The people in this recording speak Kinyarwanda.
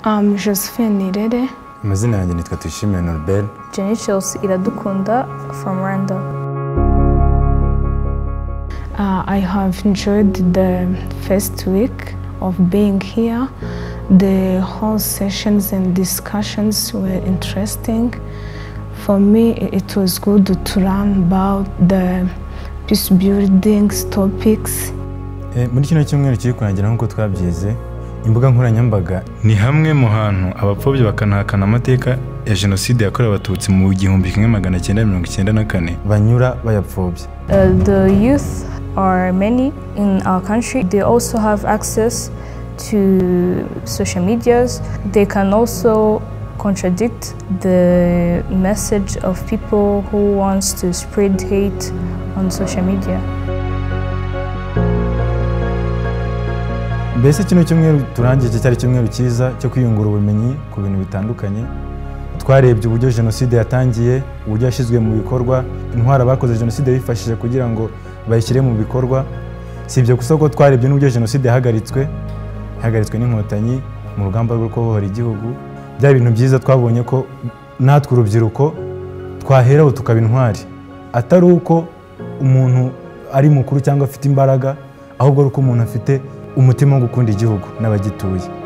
Um, Josephine Nirere, amazina yanjye nitwa tuyishimiye noriberi Jenny Chelsea Iradukunda from Rwanda. uh, I have enjoyed the first week of being here. The whole sessions and discussions were interesting. For me, i- it was good to learn about the peace building topics. Eh, muri kino cyumweru kiri kurangira nk'uko twabyize imbuga nkoranyambaga ni hamwe mu hantu abapfobya bakanahakana amateka ya jenoside yakorewe abatutsi mu gihumbi kimwe magana cyenda mirongo icyenda na kane banyura bayapfobya Uh, the youth are many in our country. They also have access to social medias. They can also contradict the message of people who wants to spread hate on social media. mbese kino cyumweru turangije cyari icyumweru cyiza cyo kwiyungura ubumenyi ku bintu bitandukanye twarebye uburyo jenoside yatangiye uburyo yashyizwe mu bikorwa intwari abakoze jenoside bifashije kugira ngo bayishyire mu bikorwa si ibyo gusa ko twarebye n'uburyo jenoside yahagaritswe yahagaritswe n'inkotanyi mu rugamba rwo kubohora igihugu bya bintu byiza twabonye ko natwe urubyiruko twaheraho tukaba intwari atari uko umuntu ari mukuru cyangwa afite imbaraga ahubwo ari uko umuntu afite umutima wo gukunda igihugu n'abagituye